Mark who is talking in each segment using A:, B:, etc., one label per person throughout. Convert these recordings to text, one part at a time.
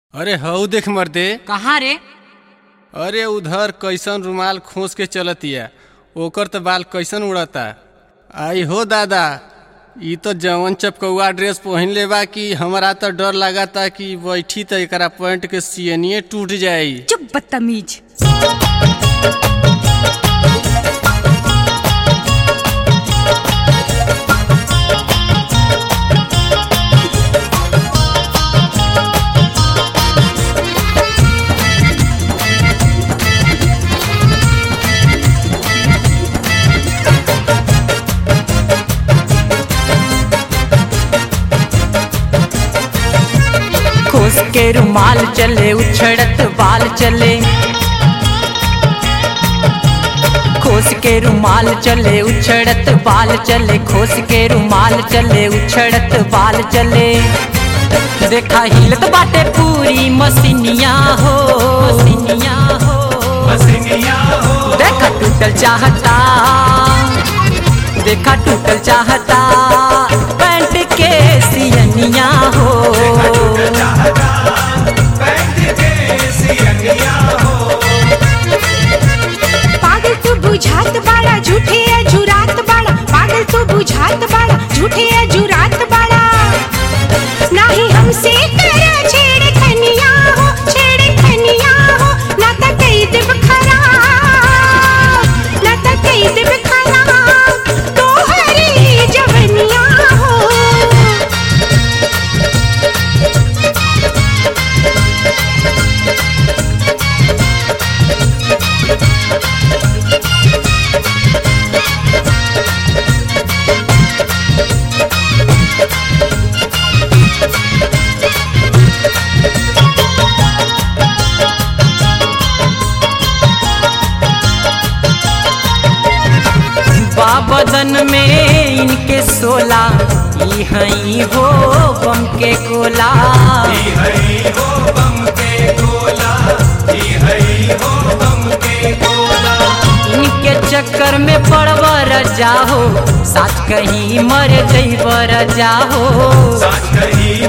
A: अरे हऊ देख मर्दे
B: कहाँ रे
A: अरे उधर कैसन रुमाल खोस के चलतिया ओकर त बाल कैसन उड़ता आई हो दादा ई तो जवन चपकौआ ड्रेस पहन ले बा कि हमरा तो डर लगाता कि बैठी त एकरा पैंट के सियनिए टूट जाई
B: चुप बदतमीज
C: खोस के रुमाल चले उछड़त बाल चले खोस के रुमाल चले उछड़त बाल चले खोस के रुमाल चले उछड़त बाल चले देखा हिलत बाटे पूरी मसीनिया हो मसीनिया हो देखा टूटल चाहता देखा टूटल चाहता पैंट के सियनिया हो
D: पागल तू बुझात बाड़ा झूठे अजुरात बाड़ा पागल तू बुझात बाड़ा झूठे अजुरात बाड़ा नाही हमसे कर छेड़ खनिया हो छेड़ खनिया हो ना त कई देब खराब ना त कई देब खराब तोहरी जवनिया हो
C: बाबदन में इनके सोला ई हई हो बम के गोला इनके चक्कर में पड़वर जाहो साथ कहीं मर जईबर जाहो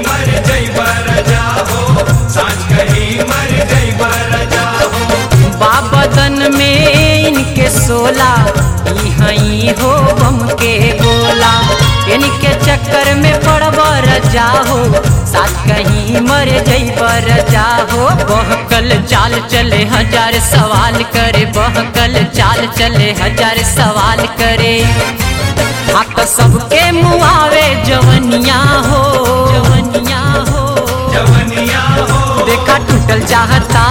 C: बाबदन में इनके सोला ई हई हो बम के गोला इनके चक्कर में पड़बर जाहो साथ कहीं मर जईबर जाहो बहकल चाल चले हजार सवाल करे बहकल चाल चले हजार सवाल करे हाँ तो सबके मुआवे जवनिया हो जवनिया हो देखा टूटल चाहता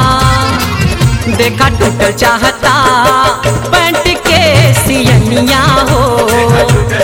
C: देखा टूटल चाहता पैंट के सियनिया हो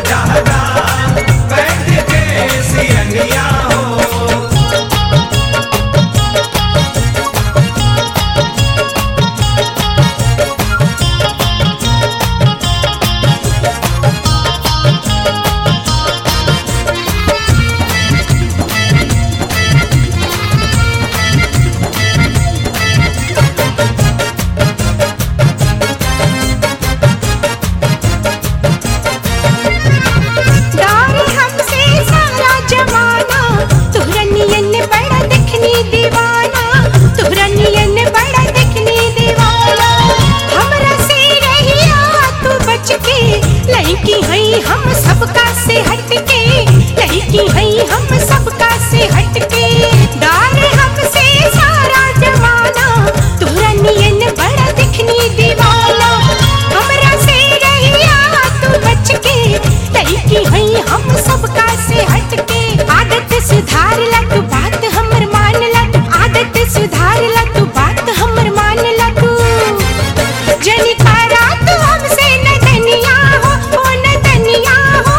D: दार हमसे सारा जमाना तोहरा नियन बड़ा देखनी दीवाना तोहरा नियन बड़ा देखनी दीवाना हमरा से रहिया तू बच के लड़की हई हम सबका से हट के लड़की हई हम सबका से हट के दार हमसे सारा जमाना तोहरा नियन बड़ा देखनी दीवाना हमरा से रहिया तू बच के लड़की हई हम सबका से हट के आदत सुधार ला तू बात हमर मान ला तू आदत सुधार ला तू बात हमर मान ला तू जनी करा तू हमसे न दनिया हो ओ न दनिया हो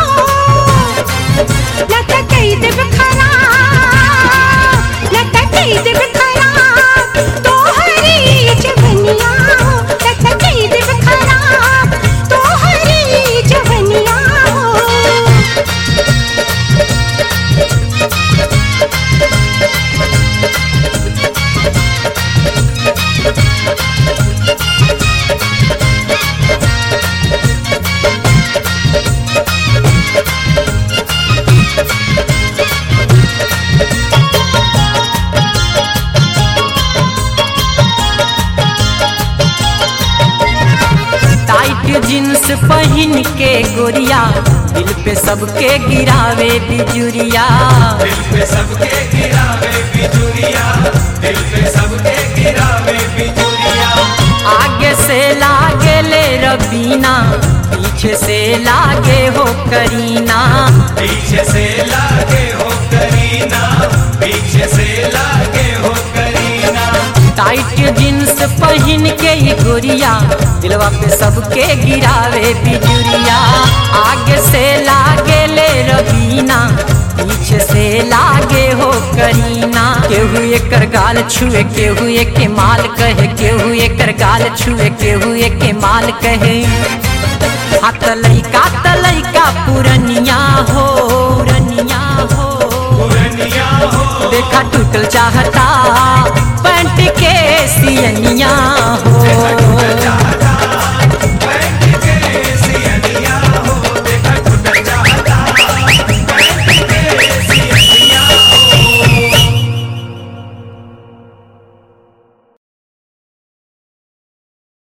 D: न त कई देब खराब न त कई देब खराब तोहरी जवनिया हो न त कई देब खराब तोहरी जवनिया हो
C: पहिन के गोरिया दिल पे सबके गिरावे बिजुरिया
B: दिल पे सबके गिरावे बिजुरिया दिल पे सबके गिरावे बिजुरिया
C: आगे से लागे ले रबीना पीछे से लागे हो करीना
B: पीछे से लागे हो करीना पीछे से लागे हो करीना
C: टाइट जींस पहन के ही गोरिया दिलवा पे सबके गिरावे बिजुरिया आगे से लागे ले रबीना पीछे से लागे हो करीना केहू एकर गाल छुए केहू के माल कहे केहू एकर गाल छुए केहू के माल कहे हाथ लइका त लइका पुरनिया हो पुरनिया हो
B: पुरनिया हो
C: देखा टूटल चाहता पैंट के सियनिया